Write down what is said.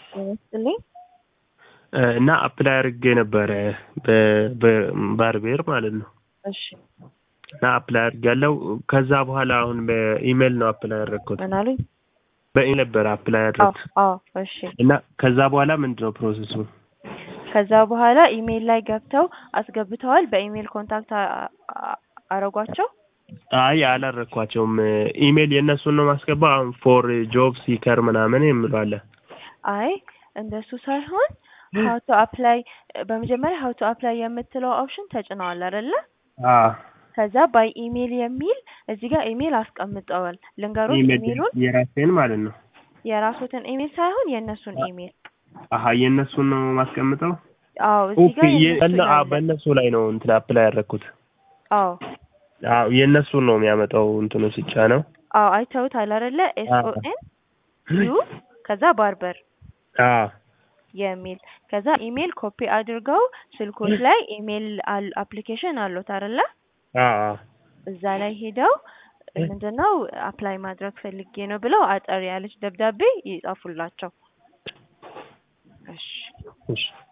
ይመስልኝ እና አፕላይ አድርጌ ነበረ በባርቤር ማለት ነው። እሺ እና አፕላይ አድርጌያለሁ። ከዛ በኋላ አሁን በኢሜል ነው አፕላይ ያደረግኩት። ምን አሉኝ? በኢሜል ነበረ አፕላይ አዎ ያደረግኩት አዎ እሺ እና ከዛ በኋላ ምንድን ነው ፕሮሰሱ? ከዛ በኋላ ኢሜል ላይ ገብተው አስገብተዋል። በኢሜል ኮንታክት አ- አ- አረጓቸው። አይ አላረኳቸውም። ኢሜል የእነሱን ነው ማስገባ። አሁን ፎር ጆብ ሲከር ምናምን የምለዋለ አይ እንደሱ ሳይሆን ሀው ቱ አፕላይ በመጀመሪያ ሀው ቱ አፕላይ የምትለው ኦፕሽን ተጭነዋል አይደለ? ከዛ ባይ ኢሜል የሚል እዚህ ጋር ኢሜል አስቀምጠዋል። ልንገሮት ኢሜሉን የራሴን ማለት ነው። የራሱትን ኢሜል ሳይሆን የእነሱን ኢሜል። አሀ የእነሱን ነው ማስቀምጠው። አዎ እዚህ ጋር ኦኬ፣ የእነሱ የእነ- አዎ፣ ይላል። በእነሱ ላይ ነው እንትን አፕላይ ያደረግኩት። አዎ አዎ የእነሱን ነው የሚያመጣው እንትኑ ሲጫ ነው። አዎ አይተውታል አይደለ? ኤስ ኦ ኤን ዩ ከዛ ባርበር አዎ የሚል ከዛ ኢሜል ኮፒ አድርገው ስልኮች ላይ ኢሜል አል- አፕሊኬሽን አሉት አይደለ? አዎ እዛ ላይ ሄደው ምንድነው አፕላይ ማድረግ ፈልጌ ነው ብለው አጠር ያለች ደብዳቤ ይጻፉላቸው። እሺ እሺ